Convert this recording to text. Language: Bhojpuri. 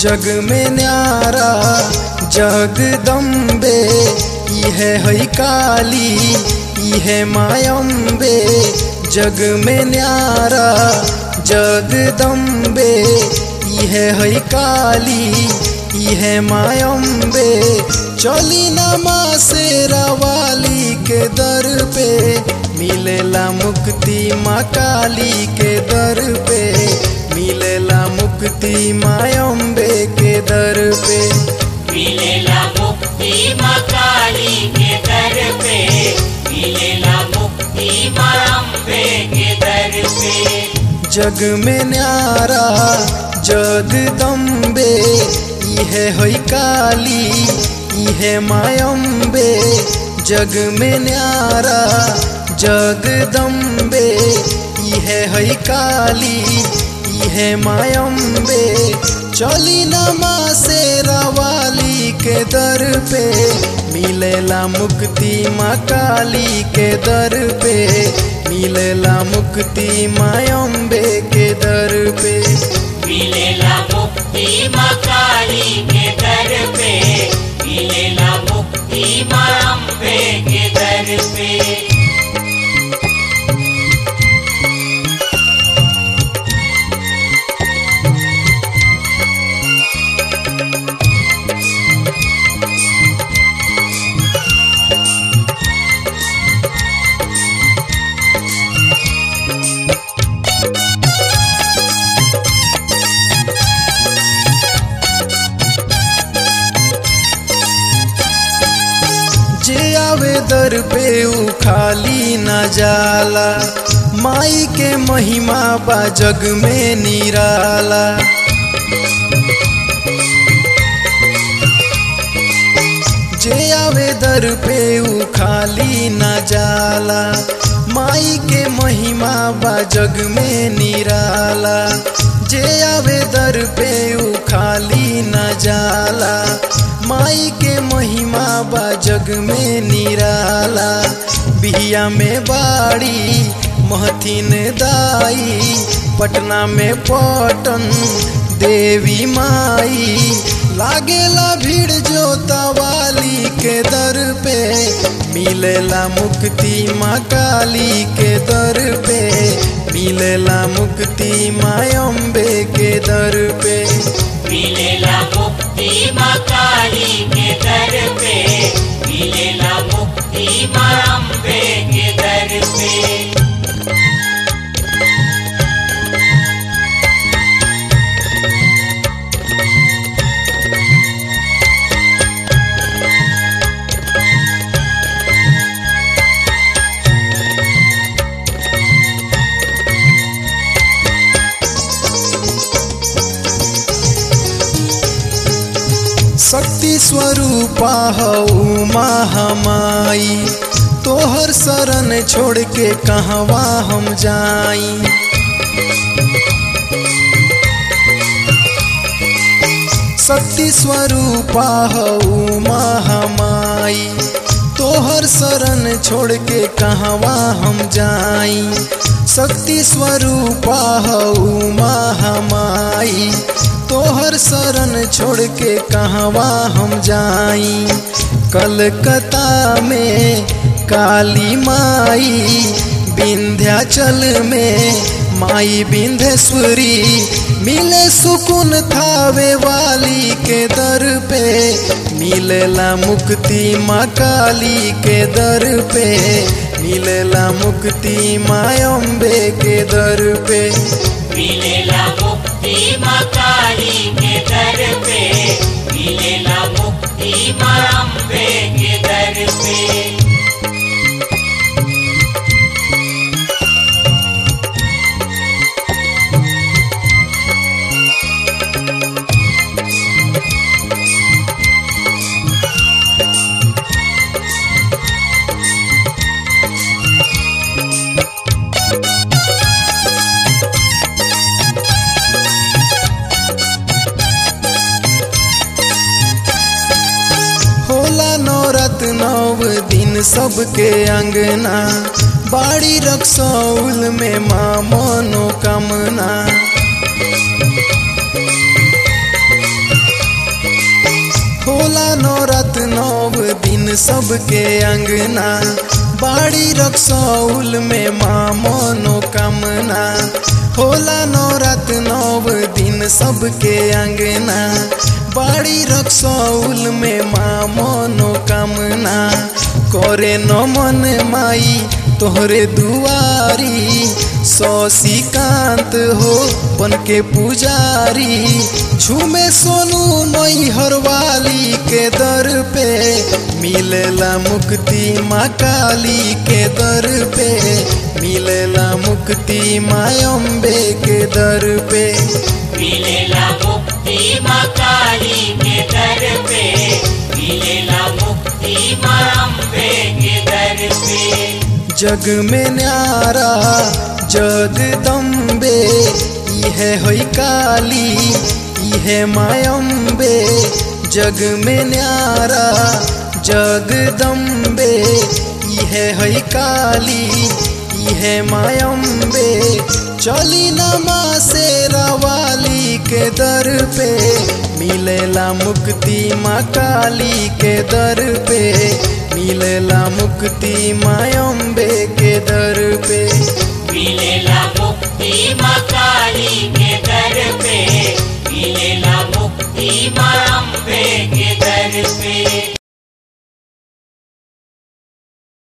जग में न्यारा जगदम्बे इहे है काली इहे मायम्बे जग में न्यारा जगदम्बे इहे है काली इहे मायम्बे चली नमा से रवाली के दर पे मिलेला मुक्ति माँ काली के दर पे मिलेला मुक्ति मायम्बे के दर पे मिलेला मुक्ति माँ काली के दर पे मिलेला मुक्ति माँ अम्बे के दर पे जग में न्यारा जगदम्बे इहे है काली इहे मायम्बे जग में न्यारा जगदम्बे इहे है काली इहे मायम्बे चली नमा से रवाली के दर पे मिलेला मुक्ति माँ काली के दर पे मिलेला मुक्ति मायम्बे के दर पे मिलेला मुक्ति माँ काली के दर पे मिलेला मुक्ति माँ अम्बे के दर पे जे आवे दर पे ऊ खाली न जाला माई के महिमा बा जग में निराला जे आवे दर पे ऊ खाली न जाला माई के महिमा बा जग में निराला जे आवे दर पे ऊ खाली न जाला माई के महिमा बा जग में निराला बिहिया में बाड़ी महथिन दाई पटना में पटन देवी माई लागेला भीड़ जोता वाली के दर पे मिलेला मुक्ति माँ काली के दर पे मिलेला मुक्ति माँ अम्बे के दर पे मिलेला मुक्ति माँ काली के दर पे मिलेला मुक्ति माँ अम्बे के दर पे शक्ति स्वरूपा हऊ महामाई तोहर शरण छोड़ के कहवा हम जाई शक्ति स्वरूपा हऊ महामाई तोहर शरण छोड़ के कहवा हम जाई शक्ति स्वरूपा हऊ महामाई तोहर शरण छोड़ के कहवा हम जाई कलकत्ता में काली माई विंध्याचल में माई विंध्येश्वरी मिले सुकुन थावे वाली के दर पे मिलेला मुक्ति माँ काली के दर पे मिलेला मुक्ति माँ अम्बे के दर पे मिलेला मुक्ति माँ काली के दर पे मिलेला मुक्ति माँ अम्बे के दर पे होला नौरत नव दिन सबके अंगना बाड़ी रक्सौल में माँ मनोकामना होला नौरत नौ दिन सबके अंगना बाड़ी रक्सौल में माँ मनोकामना होला नौरत नौ दिन सबके अंगना बाड़ी रक्सौल में माँ मनोकामना करे नमन माई तोहरे दुआरी शशिकांत हो बन के पुजारी झूमे सोनू मई हरवाली के दर पे मिलेला मुक्ति माँ काली के दर पे मिलेला मुक्ति माँ अम्बे के दर पे मिलेला मुक्ति माँ काली के दर पे मिलेला मुक्ति माँ अम्बे के दर पे जग में न्यारा जगदम्बे इहे होई काली इहे मायम्बे जग में न्यारा जगदम्बे इहे होई काली इहे मायम्बे चली नमा से रवाली के दर पे मिलेला मुक्ति माँ काली के दर पे मिलेला मुक्ति माँ अम्बे के दर पे मिलेला मुक्ति माँ काली के दर पे मिलेला मुक्ति माँ अम्बे के दर पे